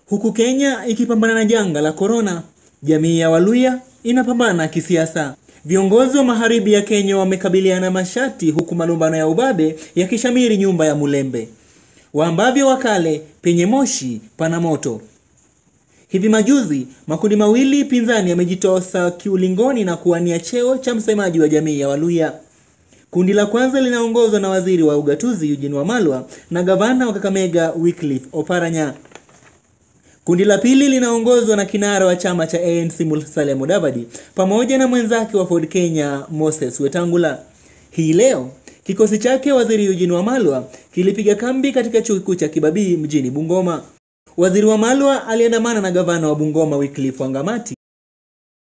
Huku Kenya ikipambana na janga la korona, jamii ya Waluya inapambana kisiasa. Viongozi wa magharibi ya Kenya wamekabiliana mashati huku malumbano ya ubabe yakishamiri nyumba ya Mulembe. Waambavyo wakale, penye moshi pana moto. Hivi majuzi makundi mawili pinzani yamejitosa kiulingoni na kuwania cheo cha msemaji wa jamii ya Waluya. Kundi la kwanza linaongozwa na waziri wa ugatuzi Eugene Wamalwa na gavana wa Kakamega Wycliffe Oparanya. Kundi la pili linaongozwa na kinara wa chama cha ANC Musalia Mudavadi pamoja na mwenzake wa Ford Kenya Moses Wetangula. Hii leo kikosi chake waziri Eugene Wamalwa kilipiga kambi katika chuo kikuu cha Kibabii mjini Bungoma. Waziri Wamalwa aliandamana na gavana wa Bungoma Wycliffe Wangamati